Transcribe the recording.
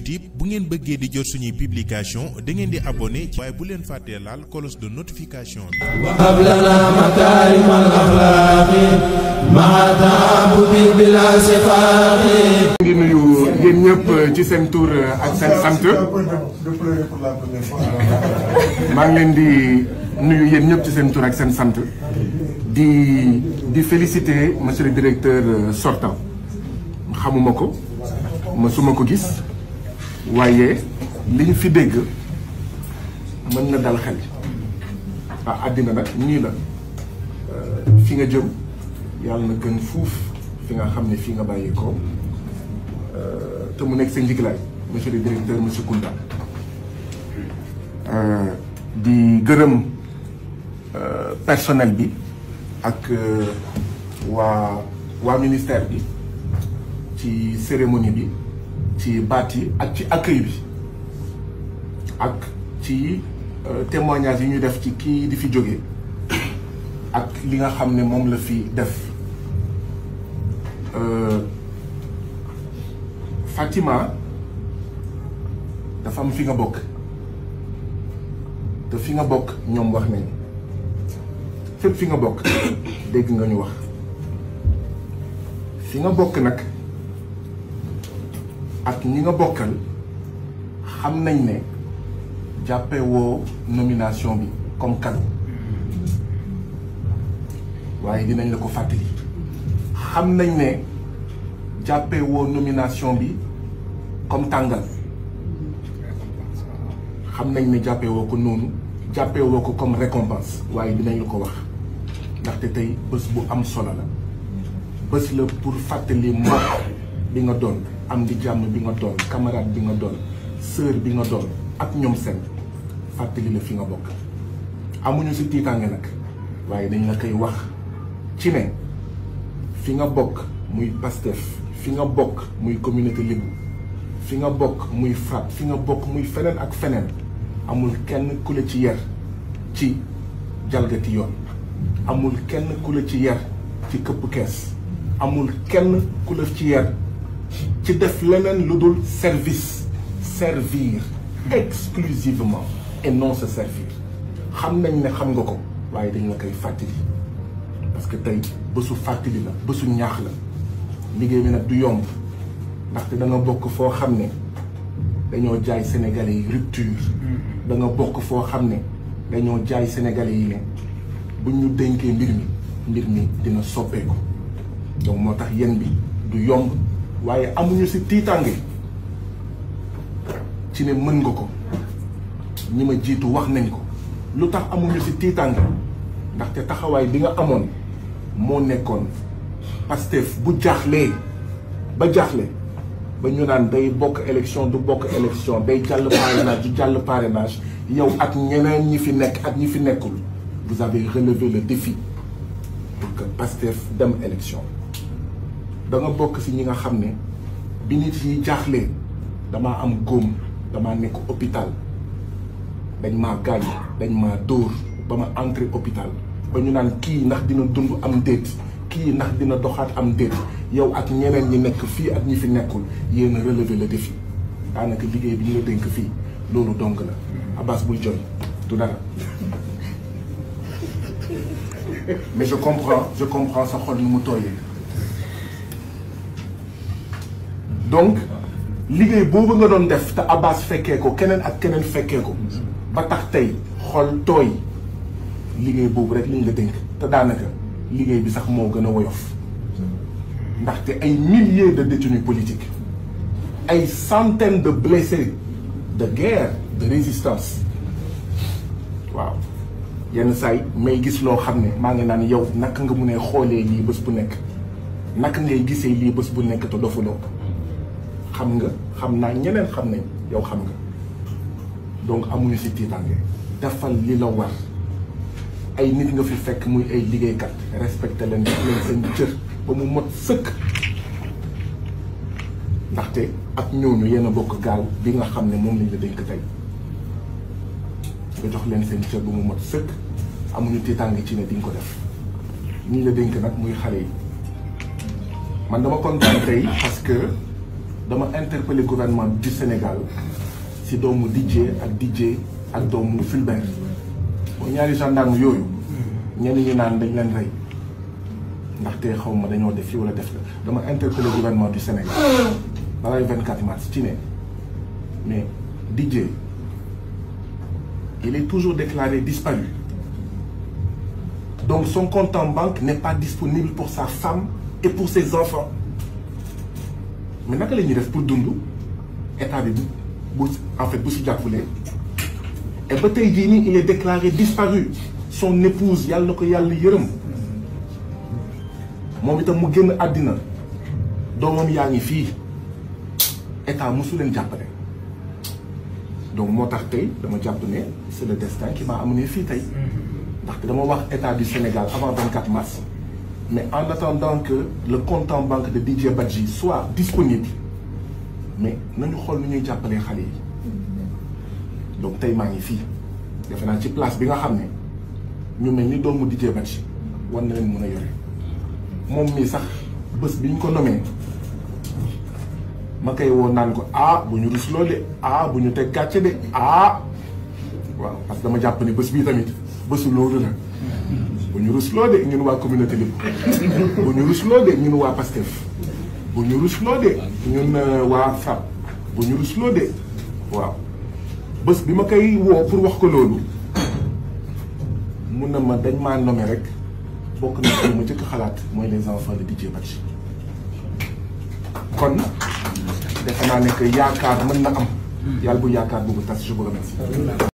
YouTube bu ngeen bëggee di jot suñuy publication da ngeen di abonné waaye bu leen fàttee laal cloche de notification bi وهب لنا مكارم الأخلاق مع تعبد بلا سفاق ngi nuyu yéen ñëpp ci seen tur ak seen sant maa ngi leen di nuyu yéen ñëpp ci seen tur ak seen sant di di féliciter monsieur le directeur sortant xamuma ko mësuma ko gis waaye li ñu fi dégg mën na dal xel ah àddina nag nii la fi nga jëm yàlla na gën fuuf fi nga xam ne fii nga bàyyi ko te mu nekk sa njiglaay monsieur le directeur monsieur Kounda di gërëm personnel bi ak waa waa ministère bi ci cérémonie bi ci baat yi ak ci accueil bi ak ci témoignage yi ñu def ci kii di fi jóge ak li nga xam ne moom la fi def Fatima dafa am fi nga bokk te fi nga bokk ñoom wax nañu fépp fi nga bokk dégg nga ñu wax fi nga bokk nag ak ñi nga bokkal xam nañ ne jàppe woo nomination bi comme cadeau waaye dinañ la ko fàttali xam nañ ne jàppe woo nomination bi comme tàngal xam nañ ne jàppe woo ko noonu jàppe woo ko comme récompense waaye dinañ la ko wax ndaxte tey bés bu am solo la bés la pour fàttali mbokk bi nga doon am di jàmm bi nga doon camarade bi nga doon sœur bi nga doon ak ñoom seen fàttali la fi nga bokk amuñu si tiitaange nag waaye dañ la koy wax ci ne fi nga bokk muy Pastef fi nga bokk muy communauté Lébu fi nga bokk muy FRAPP fi nga bokk muy feneen ak feneen amul kenn ku la ci yer ci jalgati yoon amul kenn ku la ci yer ci këpp kees amul kenn ku la ci yer ci def leneen lu dul service servir exclusivement et non se servir xam nañ ne xam nga ko waaye dañ la koy fàttali parce que tey bésu fàttali la bésu ñaax la liggéey bi nag du yomb ndaxte da nga bokk foo xam ne dañoo jaay sénégalais yi rupture da nga bokk foo xam ne dañoo jaay sénégalais yi ne buñ ñu dénkee mbir mi mbir mi dina soppeeku donc moo tax yéen bi du yomb waaye amuñu si tiitaange ci ne mën nga ko ñi ma jiitu wax nañ ko lu tax amuñu si tiitaange ndaxte taxawaay bi nga amoon moo nekkoon Pastef bu jaaxlee ba jaaxle ba ñu naan day bokk élection du bokk élection day jàll parrainage du jàll parrainage yow ak ñeneen ñi fi nekk ak ñi fi nekkul vous avez relevé le défi pour que Pastef dem élection da nga bokk si ñi nga xam ne bi nit yi jaaxlee damaa am góom damaa nekk hôpital dañ maa gaañ dañ maa dóor ba ma entré hôpital ba ñu naan kii ndax dina dund am déet kii ndax dina doxaat am déet yow ak ñeneen ñi nekk fii ak ñi fi nekkul yéen a relever le défi daanaka liggéey bi ñu la dénk fii loolu donc la Abbas bul jooy du dara mais je comprends je comprends sa xol nu mu tooyee donc liggéey boobu nga doon def te Abbas fekkee ko keneen ak keneen fekkee ko ba tax tey xol tooy liggéey boobu rek liñ la dénk te daanaka liggéey bi sax moo gën a woyof ndaxte ay milliers de détenus politiques ay centaines de blessés de guerre de résistance waaw yenn saay may gis loo xam ne maa ngi naan yow naka nga mun a xoolee lii bés bu nekk naka ngay gisee lii bés bu nekk te dofuloo xam nga xam naa ñeneen xam nañ yow xam nga donc amuñu si tiitaange defal li la war ay nit nga fi fekk muy ay liggéeykat respecté leen def leen seen cër ba mu mot sëkk ndaxte ak ñooñu yéen a bokk gaal bi nga xam ne moom lañ la dénk tey nga jox leen seen cër ba mu mot sëkk amuñu tiitaange ci ne di nga ko def ñi la dénk nag muy xale yi man dama kontaan tey parce que dama interpellé gouvernement du Sénégal si doomu DJ ak DJ ak doomu Fulbert mooy ñaari gendarme yooyu ñenn ñi naan dañ leen rey ndaxte xaw ma dañoo def fii wala def la dama interpellé gouvernement du Sénégal balay 24 mars ci ne mais DJ il est toujours déclaré disparu donc son compte en banque n'est pas disponible pour sa femme et pour ses enfants mais naka la ñuy def pour dund état bi bu en fait bu si jàppalee et ba tey jii nii il est déclaré disparu son épouse yàlla na ko yàlla yërëm moom itam mu génn àddina doomam yaa ngi fii état mosu leen jàppale donc moo tax tey dama jàpp ne c'est le destin qui m'a amené fii tey ndaxte dama wax état du Sénégal avant 24 mars mais en attendant que le compte en banque de DJ Badji soit disponible mais nañu xool nu ñuy jàppalee xale yi donc tey maa ngi fii defe naa ci place bi nga xam ne ñu mel ni doomu DJ Badji war na leen mën a yore moom mii sax bés bi ñu ko nommé ma koy woo naan ko ah bu ñu rusloo de ah bu ñu teg gàcce de ah waaw parce que dama jàpp ne bés bii tamit bésu loolu la bu ñu rusloo de ñun waa communauté bi bu ñu rusloo de ñun waa Pastef bu ñu rusloo de ñun waa FRAPP bu ñu rusloo de waaw bés bi ma koy woo pour wax ko loolu mun na ma dañ maa nommé rek bokk na ci ma jëkk xalaat mooy les enfants de DJ Badji kon defe naa ne que yaakaar mën na am yàlla bu yaakaar boobu tas je vous remercie